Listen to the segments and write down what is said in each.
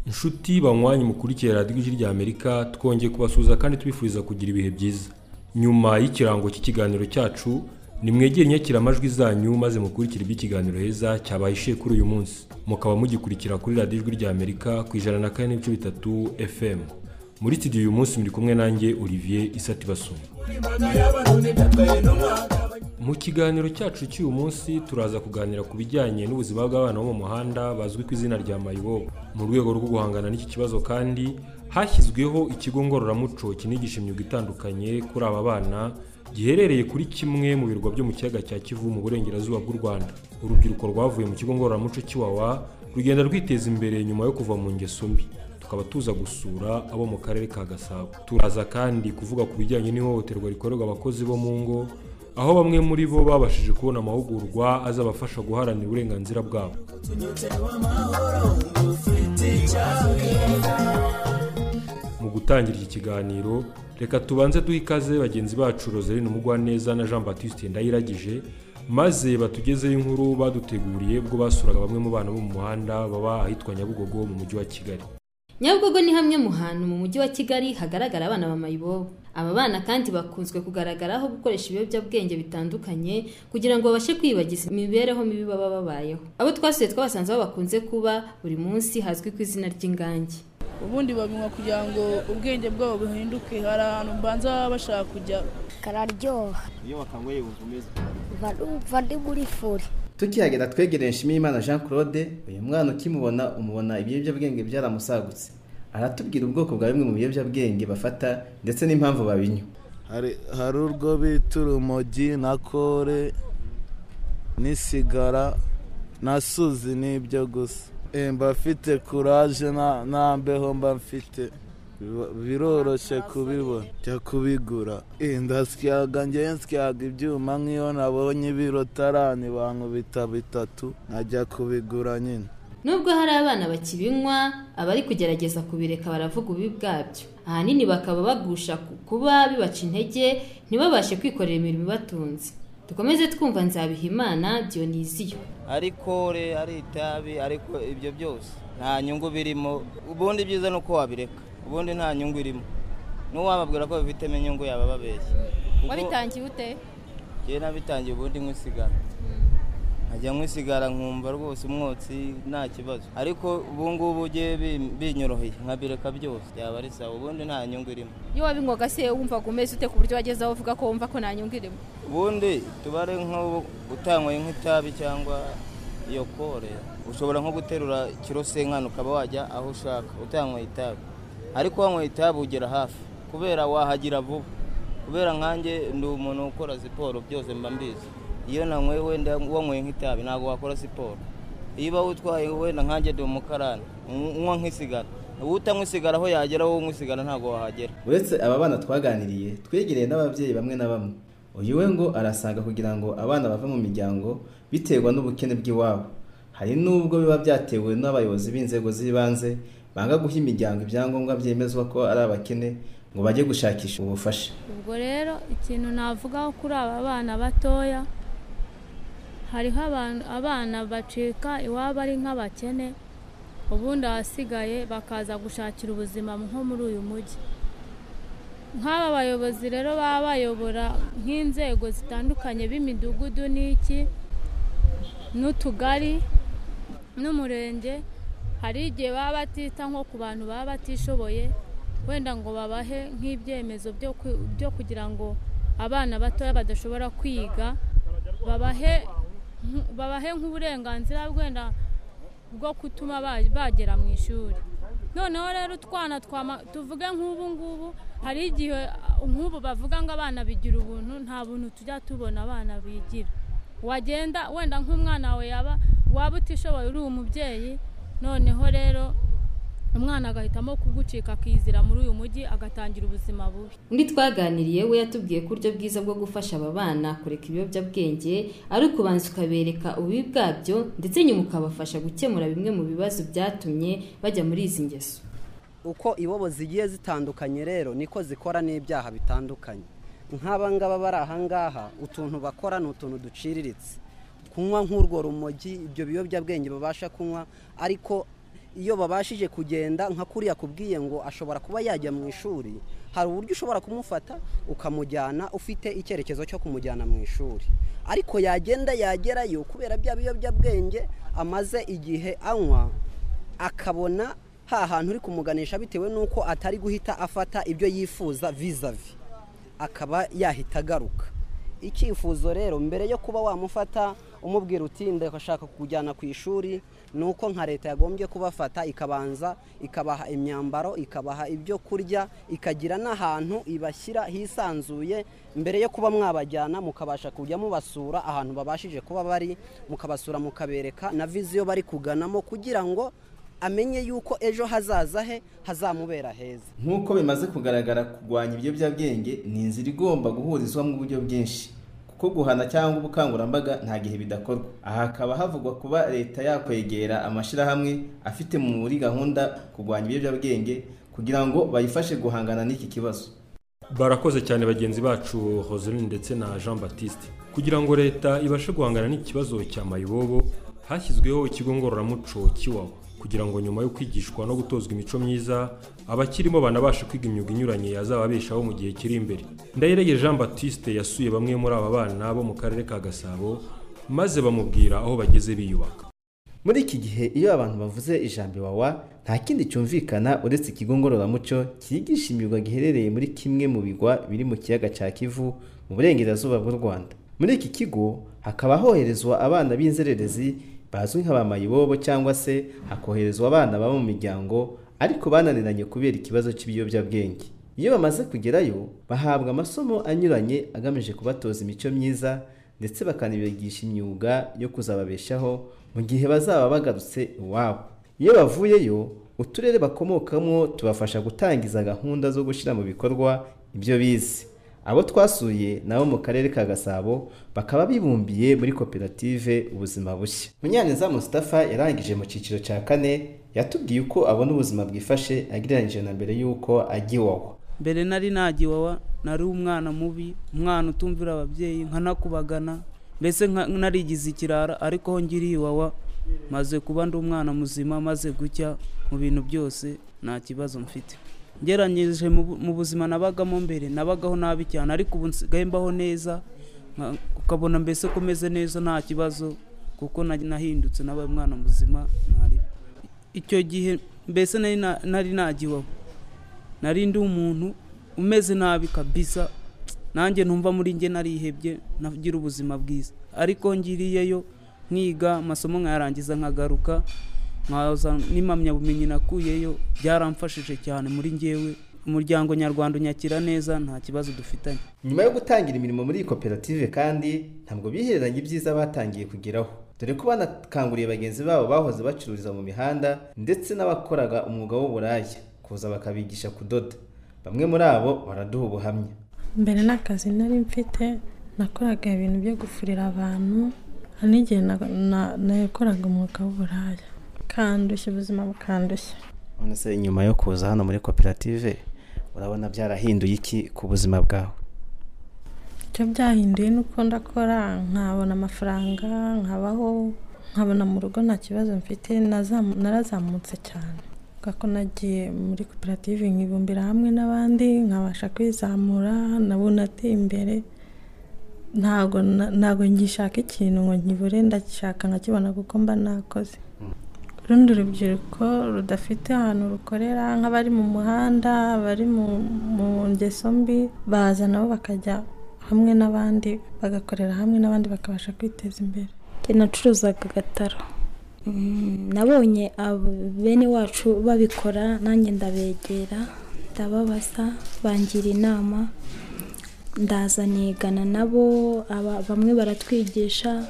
nshuti banywanyi mukurikiye radiyo ijwi ry'amerika twongeye kubasuhuza kandi tubifuriza kugira ibihe byiza nyuma y'ikirango cy'ikiganiro cyacu nimwegere inyakiramajwi zanyu maze mukurikire iby'ikiganiro heza cyabaye ishe kuri uyu munsi mukaba mugikurikira kuri radiyo ijwi ry'amerika ku ijana na kane n'ibice bitatu fm muri studio uyu munsi muri kumwe nanjye olivier isatibasumba mu kiganiro cyacu cy'uyu munsi turaza kuganira ku bijyanye n'ubuzima bw'abana bo mu muhanda bazwi ku izina rya mayibobo mu rwego rwo guhangana n'iki kibazo kandi hashyizweho ikigo ngororamuco kinigisha imyuga itandukanye kuri aba bana giherereye kuri kimwe mu birwa byo mu kiyaga cya kivu mu burengerazuba bw'u rwanda urubyiruko rwavuye mu kigo ngororamuco cy'iwawa rugenda rwiteza imbere nyuma yo kuva mu ngeso mbi tukaba tuza gusura abo mu karere ka gasabo turaza kandi kuvuga ku bijyanye n'ihohoterwa rikorerwa abakozi bo mu ngo aho bamwe muri bo babashije kubona amahugurwa azabafasha guharanira uburenganzira bwabo mu gutangira iki kiganiro reka tubanze duhe ikaze bagenzi bacu roseline umugwaneza na jean batiste ndayiragije maze batugezeho inkuru baduteguriye ubwo basuraga bamwe mu bana bo mu muhanda baba ahitwa nyabugogo mu mujyi wa kigali nyabugogo ni hamwe mu hantu mu mujyi wa kigali hagaragara abana ba mayibobo aba bana kandi bakunzwe kugaragaraho gukoresha ibiyobyabwenge bitandukanye kugira ngo babashe kwibagiza imibereho mibi baba babayeho abo twasuye twabasanze aho bakunze kuba buri munsi hazwi ku izina ry'ingange ubundi babinywa kugira ngo ubwenge bwabo buhinduke hari ahantu mbanza baba bashaka kujya kararyoha iyo bakanyweye wumva umeze barumva ndi muri furi tukihagera twegereye Nshimiyimana Jean Claude uyu mwana ukimubona umubona ibiyobyabwenge byaramusagutse aratubwira ubwoko bwa bimwe mu biyobyabwenge bafata ndetse n'impamvu babinywa hari urwo bita urumogi na kore n'isigara na suzi n'ibyo gusa mba mfite kuraje nta mbeho mba mfite biroroshye kubibona jya kubigura ndasyaga ngewe nsyaga ibyuma nk'iyo nabonye ibiro tarani bankubita bitatu nkajya kubigura nyine nubwo hari abana bakibinywa abari kugerageza kubireka baravuga ububi bwabyo ahanini bakaba bagusha ku kuba bibaca intege ntibabashe kwikorera imirimo ibatunze dukomeze twumva nzabihimana diyoniziyo ari kore ari itabi ariko ibyo byose nta nyungu birimo ubundi byiza ni uko wabireka ubundi nta nyungu irimo n'uwababwira ko bifitemo inyungu yaba ababeshya wabitangiye ute njyewe nabitangiye ubundi nywa isigara nkajya nywa isigara nkumva rwose umwotsi nta kibazo ariko ubu ngubu ugiye binyoroheye nkabireka byose byaba ari sawa ubundi nta nyungu irimo iyo wabinywaga se wumvaga umeze ute ku buryo wagezeho uvuga ko wumva ko nta nyungu irimo ubundi tubare nk'ubu utanyweye nk'itabi cyangwa iyo kore ushobora nko guterura kiro senkano ukaba wajya aho ushaka utanyweye itabi ariko wanyweye itabi ugera hafi kubera wahagira vuba kubera nkanjye ndi umuntu ukora siporo byose mba mbizi iyo nanyweye wenda wanyweye nk'itabi ntabwo wakora siporo iyo utwaye wenda nkanjye ndi umukarani unywa nk'isigara utanywa isigara aho yagera wowe unywa isigara ntabwo wahagera uretse aba bana twaganiriye twegereye n'ababyeyi bamwe na bamwe uyu we ngo arasaga kugira ngo abana bave mu miryango biterwa n'ubukene bw'iwabo hari n'ubwo biba byatewe n'abayobozi b'inzego z'ibanze banga guha imiryango ibyangombwa byemezwa ko ari abakene ngo bajye gushakisha ubufasha ubwo rero ikintu navugaho kuri aba bana batoya hariho abana bacika iwabo ari nk'abakene ubundi ahasigaye bakaza gushakira ubuzima nko muri uyu mujyi nk'aba bayobozi rero baba bayobora nk'inzego zitandukanye b'imidugudu n'iki n'utugari n'umurenge hari igihe baba batita nko ku bantu baba batishoboye wenda ngo babahe nk'ibyemezo byo kugira ngo abana batoya badashobora kwiga babahe nk'uburenganzira wenda bwo gutuma bagera mu ishuri noneho rero utwana tuvuge nk'ubu ngubu hari igihe nk'ubu bavuga ngo abana bigira ubuntu nta buntu tujya tubona abana bigira wagenda wenda nk'umwana wawe yaba waba utishoboye uri umubyeyi noneho rero umwana agahitamo kugucika akizira muri uyu mujyi agatangira ubuzima bubi undi twaganiriye we yatubwiye ko uburyo bwiza bwo gufasha aba bana kureka ibiyobyabwenge ari ukubanza ukabereka ububi bwabyo ndetse nyuma ukabafasha gukemura bimwe mu bibazo byatumye bajya muri izi ngeso uko ibobo zigiye zitandukanye rero niko zikora n'ibyaha bitandukanye nk'aba ngaba bari aha ngaha utuntu bakora ni utuntu duciriritse kunywa nk'urwo rumogi ibyo biyobyabwenge babasha kunywa ariko iyo babashije kugenda nka kuriya kubwiye ngo ashobora kuba yajya mu ishuri hari uburyo ushobora kumufata ukamujyana ufite icyerekezo cyo kumujyana mu ishuri ariko yagenda yagerayo kubera bya biyobyabwenge amaze igihe anywa akabona ha hantu uri kumuganisha bitewe n'uko atari guhita afata ibyo yifuza vizavi akaba yahita agaruka icyifuzo rero mbere yo kuba wamufata umubwira uti ndashaka kujyana ku ishuri ni uko nka leta yagombye kubafata ikabanza ikabaha imyambaro ikabaha ibyo kurya ikagira n'ahantu ibashyira hisanzuye mbere yo kuba mwabajyana mukabasha kujya mubasura ahantu babashije kuba bari mukabasura mukabereka na viziyo bari kuganamo kugira ngo amenye yuko ejo hazaza he hazamubera heza nk'uko bimaze kugaragara kurwanya ibiyobyabwenge ni inzira igomba guhurizwamo uburyo bwinshi kuko guhana cyangwa ubukangurambaga nta gihe bidakorwa aha hakaba havugwa kuba leta yakwegera amashyirahamwe afite muri gahunda kurwanya ibiyobyabwenge kugira ngo bayifashe guhangana n'iki kibazo barakoze cyane bagenzi bacu Roseline ndetse na jean batiste kugira ngo leta ibashe guhangana n'ikibazo cya mayibobo hashyizweho ikigo ngororamuco kiwawa kugira ngo nyuma yo kwigishwa no gutozwa imico myiza abakirimo banabashe kwiga imyuga inyuranye yazababeshaho mu gihe kiri imbere ndayirege jean batiste yasuye bamwe muri aba bana bo mu karere ka gasabo maze bamubwira aho bageze biyubaka muri iki gihe iyo abantu bavuze ijambo iwawa nta kindi cyumvikana uretse ikigo ngororamuco cyigisha imyuga giherereye muri kimwe mu bigwa biri mu kiyaga cya kivu mu burengerazuba bw'u rwanda muri iki kigo hakaba hoherezwa abana b'inzererezi bazwi nka ba mayibobo cyangwa se hakoherezwa abana baba mu miryango ariko bananiranye kubera ikibazo cy'ibiyobyabwenge iyo bamaze kugerayo bahabwa amasomo anyuranye agamije kubatoza imico myiza ndetse bakanibigisha imyuga yo kuzababeshaho mu gihe bazaba bagarutse iwabo iyo bavuyeyo uturere bakomokamo tubafasha gutangiza gahunda zo gushyira mu bikorwa ibyo bize abo twasuye nabo mu karere ka gasabo bakaba bibumbiye muri koperative ubuzima bushya munyaneza Mustafa yarangije mu cyiciro cya kane yatubwiye uko abona ubuzima bwifashe agereranyije na mbere y'uko ajya iwawa mbere nari nagiwawa nari umwana mubi umwana utumvira ababyeyi nkanakubagana mbese narigize ikirara ariko aho ngiriye iwawa maze kuba ndi umwana muzima maze gucya mu bintu byose nta kibazo mfite ngeranyije mu buzima nabagamo mbere nabagaho nabi cyane ariko ubu nsigaye mbaho neza ukabona mbese ko umeze neza nta kibazo kuko nahindutse nabaye umwana muzima ntari icyo gihe mbese nari nagiwaho nari ndi umuntu umeze nabi kabisa nanjye ntumva muri nge narihebye nagira ubuzima bwiza ariko ngiriyeyo nkiga amasomo nkayarangiza nkagaruka nkaza n'impamyabumenyi nakuyeyo byaramfashije cyane muri ngewe umuryango nyarwanda unyakira neza nta kibazo dufitanye nyuma yo gutangira imirimo muri iyi koperative kandi ntabwo bihereranye ibyiza batangiye kugeraho dore ko banakanguriye bagenzi babo bahoze bacururiza mu mihanda ndetse n'abakoraga umwuga w'uburaya kuza bakabigisha kudoda bamwe muri abo baraduha ubuhamya mbere n'akazi nari mfite nakoraga ibintu byo gufurira abantu n'igihe nakoraga umwuga w'uburaya bukandushya ubuzima bukandushya none se nyuma yo kuza hano muri koperative urabona byarahinduye iki ku buzima bwawe icyo byahinduye ni uko ndakora nkabona amafaranga nkabaho nkabona mu rugo nta kibazo mfite narazamutse cyane ko nagiye muri koperative nkibumbira hamwe n'abandi nkabasha kwizamura nabo nateye imbere ntabwo ngishaka ikintu ngo nkibure ndagishaka nkakibona kuko mba nakoze urundi rubyiruko rudafite ahantu rukorera nk'abari mu muhanda abari mu ngeso mbi baza nabo bakajya hamwe n'abandi bagakorera hamwe n'abandi bakabasha kwiteza imbere nacuruzaga agataro nabonye bene wacu babikora nanjye ndabegera ndababaza bangira inama ndaza nigana nabo bamwe baratwigisha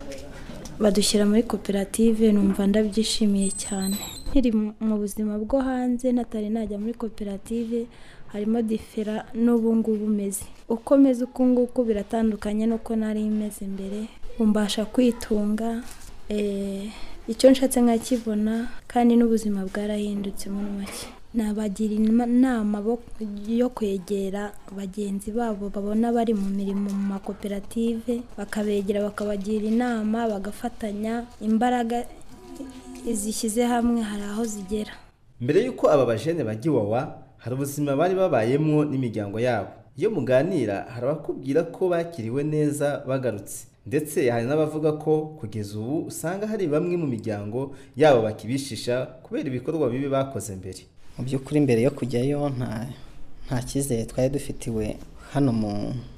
badushyira muri koperative numva ndabyishimiye cyane nkiri mu buzima bwo hanze natari najya muri koperative harimo difera n'ubu ngubu umeze uko meze uku nguku biratandukanye n'uko nari imeze imbere mbasha kwitunga icyo nshatse nkakibona kandi n'ubuzima bwarahindutse muri make nabagira inama yo kwegera bagenzi babo babona bari mu mirimo mu makoperative bakabegera bakabagira inama bagafatanya imbaraga izishyize hamwe hari aho zigera mbere y'uko aba bajene bajya iwawa hari ubuzima bari babayemo n'imiryango yabo iyo muganira hari abakubwira ko bakiriwe neza bagarutse ndetse hari n'abavuga ko kugeza ubu usanga hari bamwe mu miryango yabo bakibishisha kubera ibikorwa bibi bakoze mbere mu by'ukuri mbere yo kujyayo nta nta cyizere twari dufitiwe hano mu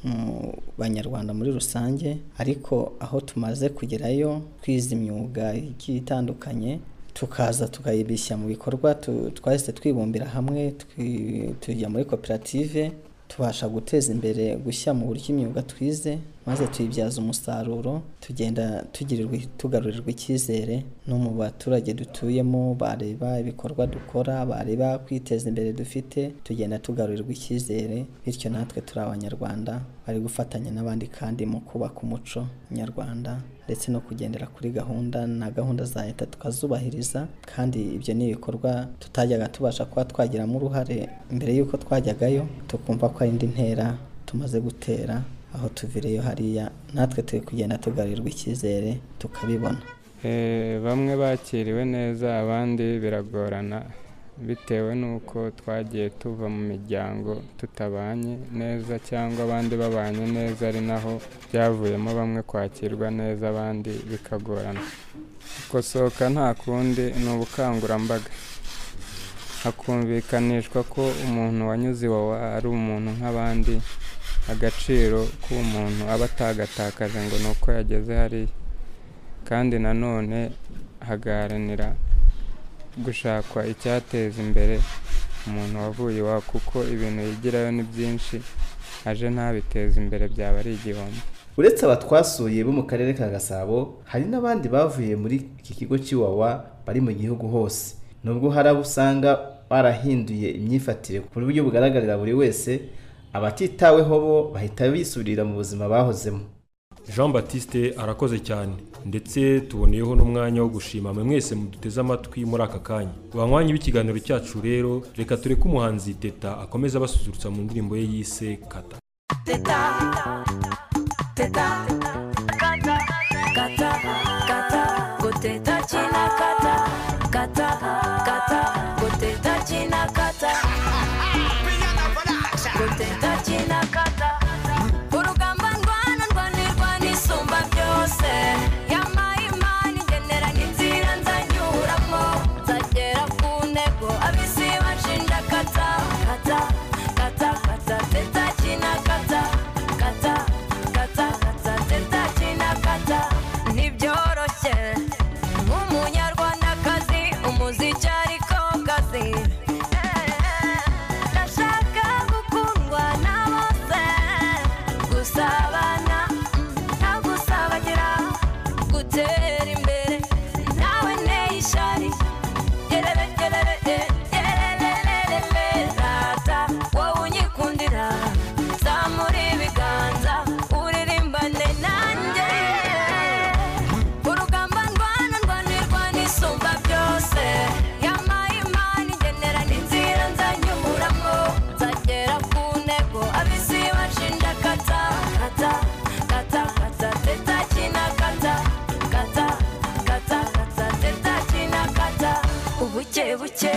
mu banyarwanda muri rusange ariko aho tumaze kugerayo twize imyuga igiye itandukanye tukaza tukayibishya mu bikorwa tu- twahise twibumbira hamwe twi- tujya muri koperative tubasha guteza imbere gushya mu buryo imyuga twize maze tuyibyaza umusaruro tugenda tugirirwa tugarurirwa icyizere no mu baturage dutuyemo bareba ibikorwa dukora bareba kwiteza imbere dufite tugenda tugarurirwa icyizere bityo natwe turi abanyarwanda bari gufatanya n'abandi kandi mu kubaka umuco nyarwanda ndetse no kugendera kuri gahunda na gahunda za leta tukazubahiriza kandi ibyo ni ibikorwa tutajyaga tubasha kuba twagiramo uruhare mbere y'uko twajyagayo tukumva ko ari indi ntera tumaze gutera aho tuvireyo hariya natwe turi kugenda tugarurirwa icyizere tukabibona Eh, bamwe bakiriwe neza abandi biragorana bitewe n'uko twagiye tuva mu miryango tutabanye neza cyangwa abandi babanye neza ari naho byavuyemo bamwe kwakirwa neza abandi bikagorana gukosoka nta kundi ni ubukangurambaga hakumvikanishwa ko umuntu wanyuze iwawa ari umuntu nk'abandi agaciro k'umuntu aba atagatakaje ngo ni uko yageze hariya kandi nanone hagaharanira gushakwa icyateza imbere umuntu wavuye iwawa kuko ibintu yigirayo ni byinshi aje ntabiteze imbere byaba ari igihombo uretse aba twasuye bo mu karere ka gasabo hari n'abandi bavuye muri iki kigo cy'iwawa bari mu gihugu hose nubwo hari abo usanga barahinduye imyifatire ku buryo bugaragarira buri wese abatitaweho bo bahita bisubirira mu buzima bahozemo jean batiste arakoze cyane ndetse tuboneyeho n'umwanya wo gushima mwe mwese muduteze amatwi muri aka kanya banywanyi b'ikiganiro cyacu rero reka tureke umuhanzi teta akomeze abasusurutsa mu ndirimbo ye yise kata Teta, kata, kata, kata, go teta china kata, kata, kata, go teta china kata. Go teta china kata. Urugamba ndwana ndwanirwa n'isumba byose. Yampaye imana ingenera n'inzira nzanyuramo. Nzagera ku ntego ab'isi banshinja kata, kata, kata, kata, teta china kata, kata. kata kata teta kina kata ntibyoroshye nk'umunyarwandakazi umuziki ariko kazi ndashaka gukundwa na bose gusabana mm, nta gusabagira gutera imbere nawe nteye ishari gerebe gerebe eh, gererererere rata wowe unyikundira zamura ibiganza uririmbane nanjye urugamba ndwana ndwanirwa n'isumba byose yampaye imana igenera n'inzira nzanyuramo nzagera ku ntego ab'isi bashinja kata kata kata kata teta kina kata kata kata kata teta kina kata ubuke buke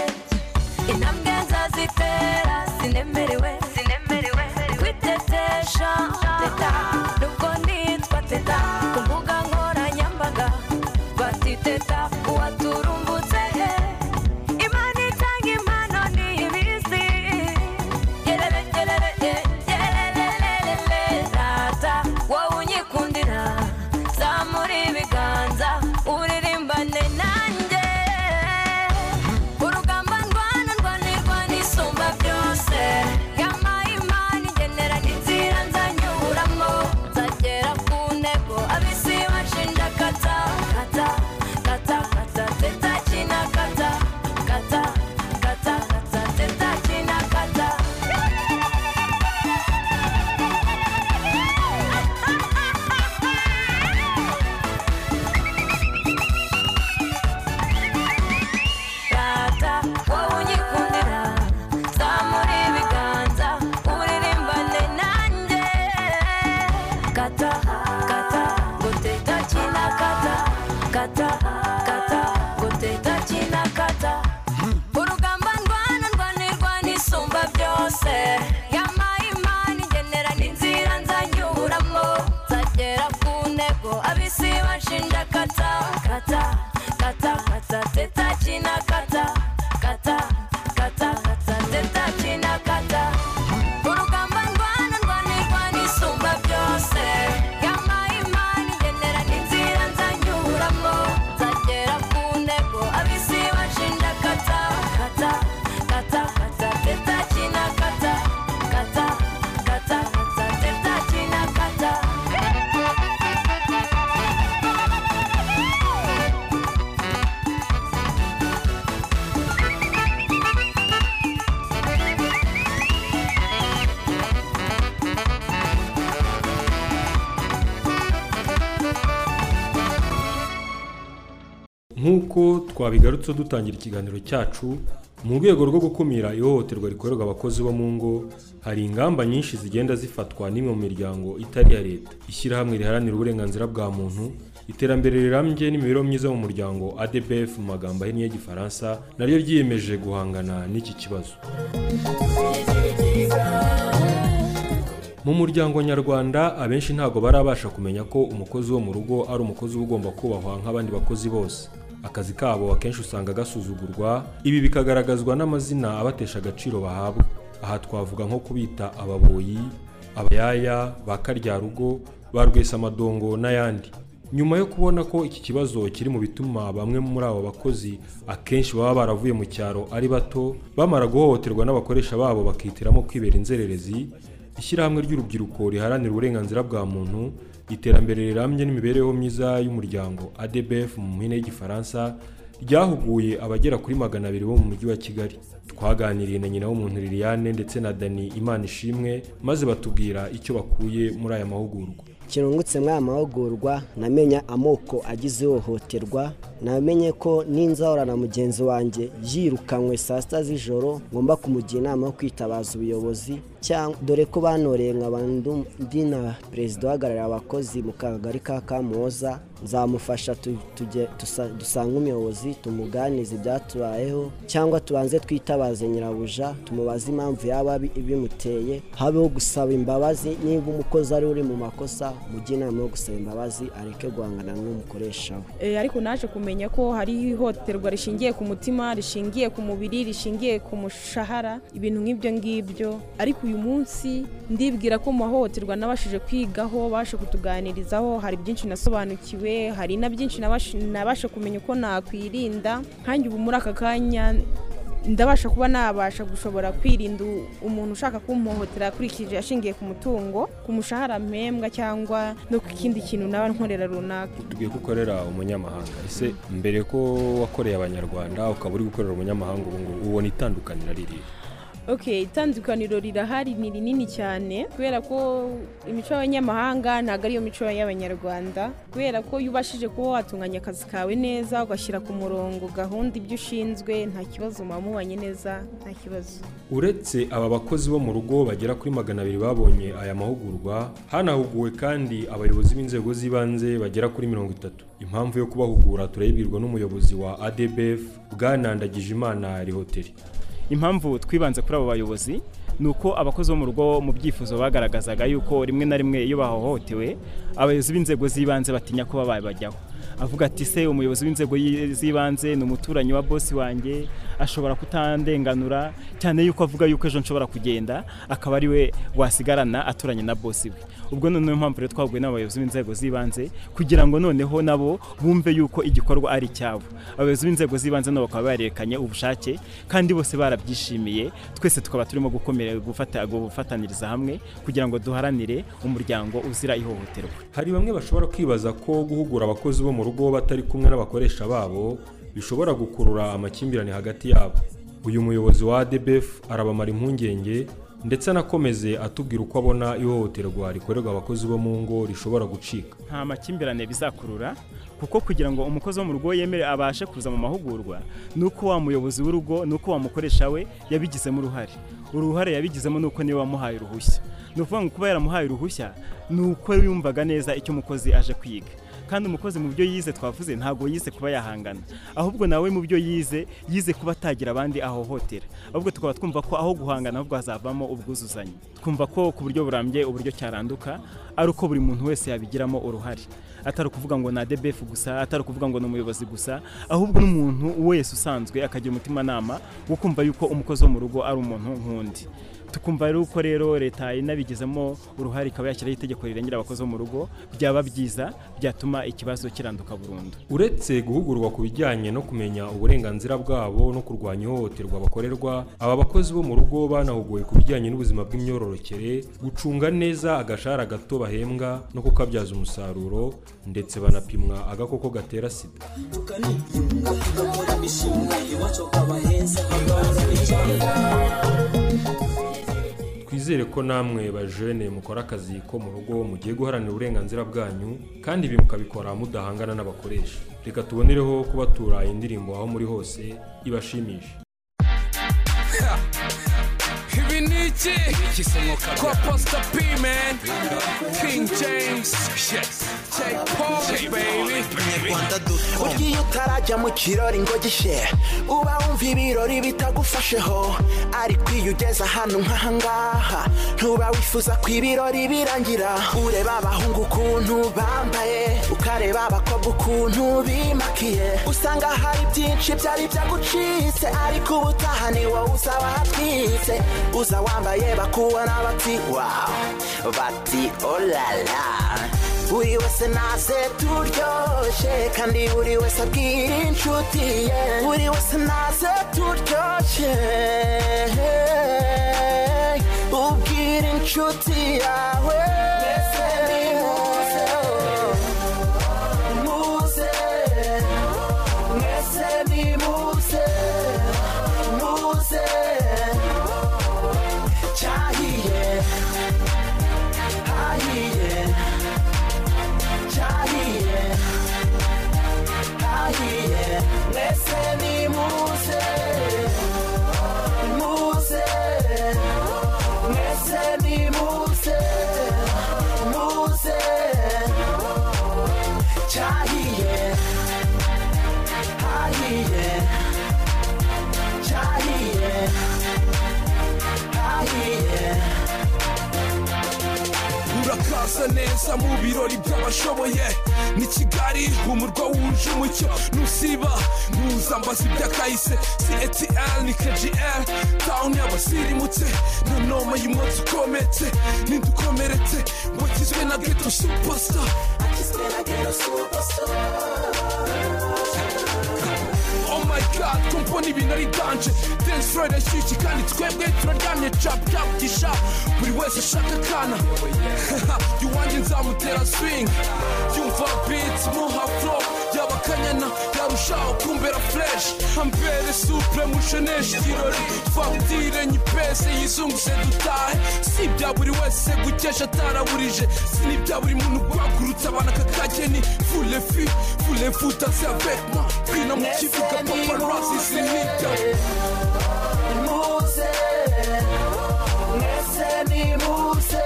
intambwe nzazitera sinemerewe sinemerewe kwitetesha teta nubwo nitwa teta ku mbuga nkoranyambaga batiteta uwaturumbutse he imana itanga impano ntibizi gerere gerere eh, gererererere rata wowe unyikundira zamura ibiganza uririmbane nanjye urugamba ndwana ndwanirwa n'isumba byose yampaye imana igenera n'inzira nzanyuramo nzagera kata kata kata teta china kata kata kata kata teta china kata urugamba ndwana ndwana irwana isumba byose yama imana igendera n'inzira nzanyuramo nzagera ku ntego abisi bashinja kata kata kata kata teta china kata kata kata kata teta china kata nk'uko twabigarutse dutangira ikiganiro cyacu mu rwego rwo gukumira ihohoterwa rikorerwa abakozi bo mu ngo hari ingamba nyinshi zigenda zifatwa n'imwe mu miryango itari iya leta ishyirahamwe riharanira uburenganzira bwa muntu iterambere rirambye n'imibereho myiza mu muryango adbf mu magambo ahinnye y'igifaransa naryo ryiyemeje guhangana n'iki kibazo mu muryango nyarwanda abenshi ntabwo barabasha kumenya ko umukozi wo mu rugo ari umukozi uba ugomba kubahwa nk'abandi bakozi bose akazi kabo akenshi usanga gasuzugurwa ibi bikagaragazwa n'amazina abatesha agaciro bahabwa aha twavuga nko kubita ababoyi abayaya ba karyarugo ba rwesamadongo n'ayandi nyuma yo kubona ko iki kibazo kiri mu bituma bamwe muri abo bakozi akenshi baba baravuye mu cyaro ari bato bamara guhohoterwa n'abakoresha babo bakihitiramo kwibera inzererezi ishyirahamwe ry'urubyiruko riharanira uburenganzira bwa muntu iterambere rirambye n'imibereho myiza y'umuryango adbf mu mpine y'igifaransa ryahuguye abagera kuri magana abiri bo mu mujyi wa kigali twaganiriye na nyina w'umuntu liliane ndetse na dani imana ishimwe maze batubwira icyo bakuye muri aya mahugurwa kirungutse muri aya mahugurwa namenya amoko agize ihohoterwa namenye ko n'inzahura na mugenzi wanjye yirukanywe saa sita z'ijoro ngomba kumugira inama yo kwitabaza ubuyobozi cyangwa dore ko banoreye nka bandi na perezida uhagarariye abakozi mu kagari ka kamuhoza nzamufasha tu- tujye- dusa- dusange umuyobozi tumuganize ibyatubayeho cyangwa tubanze twitabaze nyirabuja tumubaze impamvu yaba bi- bimuteye habeho gusaba imbabazi niba umukozi ari uri mu makosa mujye inama yo gusaba imbabazi areke guhangana n'umukoresha we Eh, ariko naje kumenya ko hari ihohoterwa rishingiye ku mutima rishingiye ku mubiri rishingiye ku mushahara ibintu nk'ibyo ngibyo ariko uyu munsi ndibwira ko mu mahohoterwa nabashije kwigaho bashe kutuganirizaho hari byinshi nasobanukiwe hari na byinshi nabashe- nabashe kumenya uko nakwirinda nkanjye ubu muri aka kanya ndabasha kuba nabasha gushobora kwirinda u- umuntu ushaka kumuhohotera akurikije ashingiye ku mutungo ku mushahara mpembwa cyangwa no ku kindi kintu naba nkorera runaka tubwiye ko ukorera umunyamahanga ese mbere ko wakoreye abanyarwanda ukaba uri gukorera umunyamahanga ubu ngubu ubona itandukaniro riri ok itandukaniro rirahari ni rinini cyane kubera ko imico y'abanyamahanga ntabwo ariyo mico y'abanyarwanda kubera ko iyo ubashije kuba watunganya akazi kawe neza ugashyira ku murongo gahunda ibyo ushinzwe nta kibazo muba mubanye neza nta kibazo uretse aba bakozi bo mu rugo bagera kuri magana abiri babonye aya mahugurwa hanahuguwe kandi abayobozi b'inzego z'ibanze bagera kuri mirongo itatu impamvu yo kubahugura turayibwirwa n'umuyobozi wa adbf bwanandagije imana rihoteri impamvu twibanze kuri abo bayobozi ni uko abakozi bo mu rugo mu byifuzo bagaragazaga yuko rimwe na rimwe iyo bahohotewe abayobozi b'inzego z'ibanze batinya kuba babajyaho avuga ati se umuyobozi w'inzego y- z'ibanze ni umuturanyi wa bosi wanjye ashobora kutandenganura cyane yuko avuga yuko ejo nshobora kugenda akaba ari we wasigarana aturanye na bosi we ubwo noneho impamvu rero twahuguye n'abayobozi b'inzego z'ibanze kugira ngo noneho nabo bumve yuko igikorwa ari icyabo abayobozi b'inzego z'ibanze nabo bakaba barerekanye ubushake kandi bose barabyishimiye twese tukaba turimo gukomera gufata gufataniriza hamwe kugira ngo duharanire umuryango uzira ihohoterwa hari bamwe bashobora kwibaza ko guhugura abakozi bo mu rugo batari kumwe n'abakoresha babo bishobora gukurura amakimbirane hagati yabo uyu muyobozi wa adbf arabamara impungenge ndetse anakomeze atubwira uko abona ihohoterwa rikorerwa abakozi bo mu ngo rishobora gucika nta makimbirane bizakurura kuko kugira ngo umukozi wo mu rugo yemere abashe kuza mu mahugurwa ni uko wa muyobozi w'urugo ni uko wamukoresha we yabigizemo uruhare uruhare yabigizemo ni uko niwe wamuhaye uruhushya ni ukuvuga ngo kuba yaramuhaye uruhushya ni uko yumvaga neza icyo umukozi aje kwiga kandi umukozi mu byo yize twavuze ntabwo yize kuba yahangana ahubwo nawe mu byo yize yize kuba atagira abandi ahohotera ahubwo tukaba twumva ko aho guhangana ahubwo hazavamo ubwuzuzanye twumva ko ku buryo burambye uburyo cyaranduka ari uko buri muntu wese yabigiramo uruhare atari ukuvuga ngo ni adebefu gusa atari ukuvuga ngo ni umuyobozi gusa ahubwo n'umuntu wese usanzwe akagira umutimanama wo kumva yuko umukozi wo mu rugo ari umuntu nk'undi tukumva rero ko rero leta inabigizemo uruhare ikaba yashyiraho itegeko rirengera abakozi bo mu rugo byaba byiza byatuma ikibazo kiranduka burundu uretse guhugurwa ku bijyanye no kumenya uburenganzira bwabo no kurwanya ihohoterwa bakorerwa aba bakozi bo mu rugo banahuguwe ku bijyanye n'ubuzima bw'imyororokere gucunga neza agashahara gato bahembwa no kukabyaza umusaruro ndetse banapimwa agakoko gatera sida tugakora imishinga iwacu ukaba heza hakaza twizere ko namwe bajene mukora akazi ko mu rugo mugiye guharanira uburenganzira bwanyu kandi ibi mukabikora mudahangana n'abakoresha reka tubonereho kubatura indirimbo aho muri hose ibashimishe ibi ni iki kwa posita p man king james take paul baby ugiye utarajya mu kirori ngo gishe uba wumva ibirori bitagufasheho ariko iyo ugeze ahantu nk'ahangaha ntuba wifuza ko ibirori birangira ureba abahungu ukuntu bambaye ukareba abakobwa ukuntu bimakiye usanga hari byinshi byari byagucitse ariko ubutaha ni wowe uzaba hatwitse uza wambaye bakubona bati wawu bati olala buri wese naze turyoshye kandi buri wese abwira inshuti ye buri wese naze turyoshye ubwira inshuti yawe mwese nimuze muze mwese nimuze muze cyahiye hahiye cyahiye hahiye mwese nimuze muze mwese nimuze muze cyahiye hahiye cyahiye hahiye urakaza neza mu birori by'abashoboye ni kigali umurwa wuje umucyo nusiba mpuzambazi by'akahise ctl ni kgl tawuni y'abasirimutse na noma y'umunsi ukometse n'indukomeretse wakizwe na geto supasa Oh my god, ko mbona ibintu ari danje Dance floor irashyushye kandi twebwe turaryamye cap cap gisha Buri wese ashaka akana Yuwanjye nzamutera swing Yumva beats muha flow Yaba kanyana yarushaho kumbera fresh Ambere supre musheneshe ikirori Fagitire nyipese yizunguze dutahe Si ibya buri wese gukesha ataraburije Si n'ibya buri muntu guhagurutsa abana kakakeni Fule fi, fule futanse avec moi Bwina mu kibuga paparazzi zinijya Muze, mwese ni muze,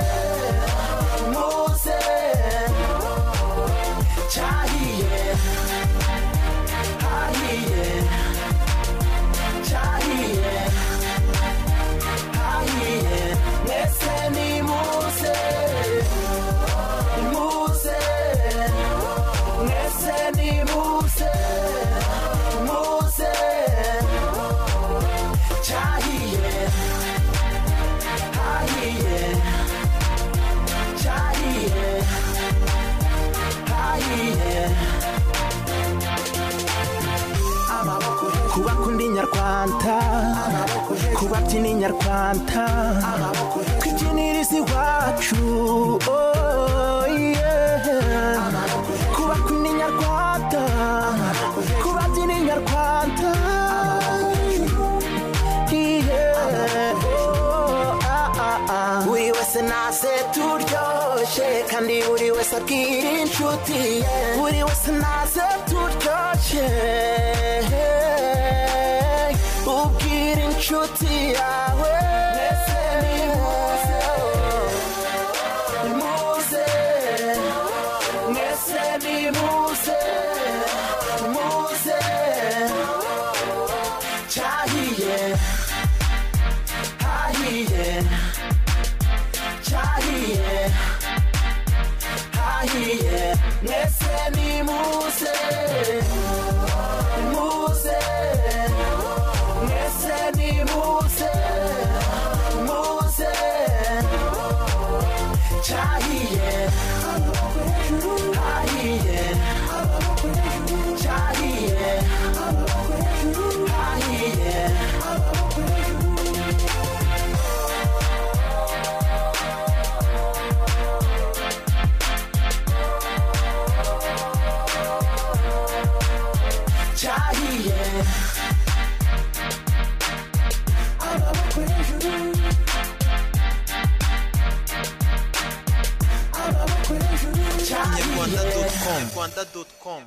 muze, cyahiye, hahiye, cyahiye, hahiye, mwese ni muze, muze, mwese ni muze, muze, cyahiye, hahiye, cyahiye, hahiye. kubakunda inyarwanda kubabyina inyarwanda kwikiniriza iwacu oh, yeah. kubakunda inyarwanda kubabyina inyarwanda yeah. Oh, ah, ah, ah. buri wese naze turyoshye kandi buri wese abwira inshuti ye buri wese naze turyoshye ubwira inshuti yawe mwese nimuze Muze, mwese ni muze, muze, cyahiye, hahiye, cyahiye, hahiye, mwese rwanda doti komu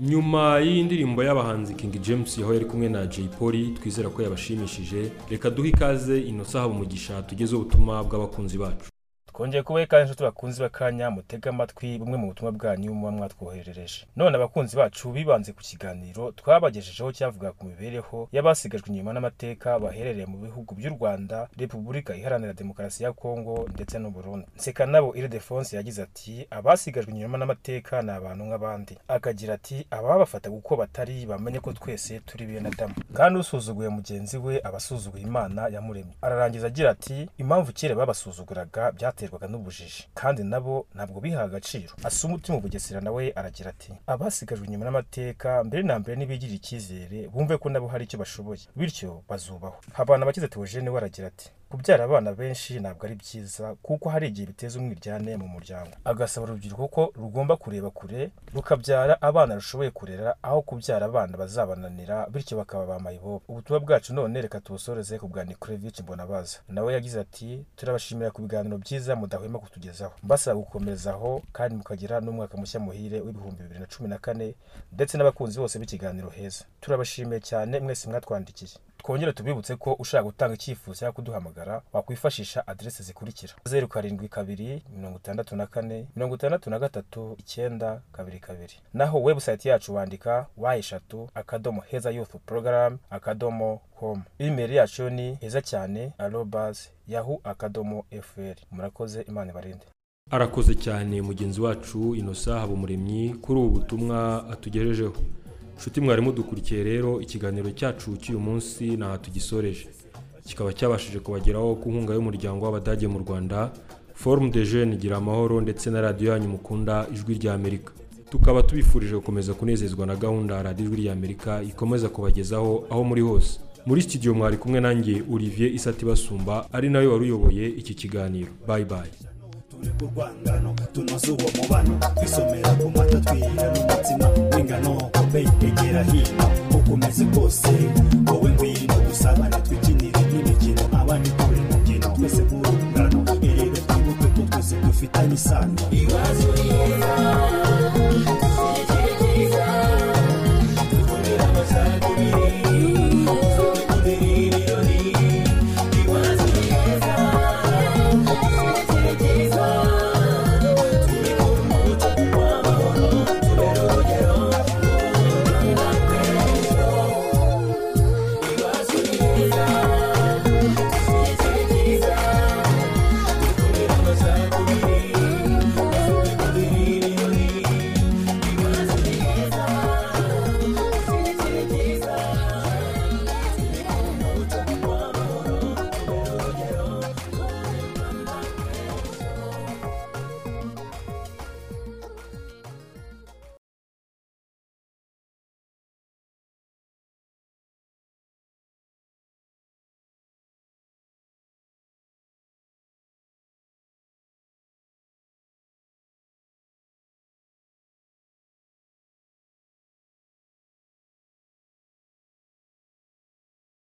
nyuma y'iyi ndirimbo y'abahanzi king james aho yari kumwe na jay polly twizera ko yabashimishije reka duhe ikaze inosa haba umugisha tugezeho ubutumwa bw'abakunzi bacu twongeye kubaha ikaze inshuti bakunzi b'akanya mutega amatwi bumwe mu butumwa bwanyu muba mwatwoherereje none abakunzi bacu bibanze ku kiganiro twabagejejeho cyavuga ku mibereho y'abasigajwe inyuma n'amateka baherereye mu bihugu by'u rwanda repubulika iharanira demokarasi ya kongo ndetse n'u burundi nsekanabo iridefonse yagize ati abasigajwe inyuma n'amateka ni abantu nk'abandi akagira ati ababafata kuko batari bamenye ko twese turi bene adamu kandi usuzuguye mugenzi we aba asuzuguye imana yamuremye ararangiza agira ati impamvu kera babasuzuguraga bya byaterwaga n'ubujiji kandi nabo ntabwo biha agaciro asumutima ubugesera nawe aragira ati abasigajwe inyuma n'amateka mbere na mbere nibigirira icyizere bumve ko nabo hari icyo bashoboye bityo bazubaho habana abakize teogene we aragira ati kubyara abana benshi ntabwo ari byiza kuko hari igihe biteza umwiryane mu muryango agasaba urubyiruko ko rugomba kureba kure rukabyara abana rushoboye kurera aho kubyara abana bazabananira bityo bakaba ba mayibobo ubutumwa bwacu none reka tubusoreze ku bwa nikurevich mbonabaza nawe yagize ati turabashimira ku biganiro byiza byiza mudahwema kutugezaho mbasaba gukomezaho kandi mukagira n'umwaka mushya muhire w'ibihumbi bibiri na cumi na kane ndetse n'abakunzi bose b'ikiganiro heza turabashimiye cyane mwese mwatwandikiye twongere tubibutse ko ushaka gutanga icyifuzo cyangwa kuduhamagara wakwifashisha aderesi zikurikira zeru karindwi kabiri mirongo itandatu na kane mirongo itandatu na gatatu icyenda kabiri kabiri naho webusayiti yacu wandika wa eshatu akadomo heza yufu porogaramu akadomo komu imeri yacu yo ni heza cyane arobazi yahu akadomo efuperi murakoze imana ibarinde arakoze cyane mugenzi wacu inosa habumuremyi kuri ubu butumwa atugejejeho nshuti mwari mudukurikiye rero ikiganiro cyacu cy'uyu munsi ntaho tugisoreje kikaba cyabashije kubageraho ku nkunga y'umuryango w'abadage mu rwanda forume de jene gira amahoro ndetse na radiyo yanyu mukunda ijwi ry'amerika tukaba tubifurije gukomeza kunezezwa na gahunda radiyo ijwi ry'amerika ikomeza kubagezaho aho muri hose muri sitidiyo mwari kumwe nanjye olivier isati basumba ari nawe wari uyoboye iki kiganiro bayi bayi ku rwangano tunoze uwo mubano twisomera ku mata twira n'umutima w'ingano kope egera hino uko umeze kose wowe ngwino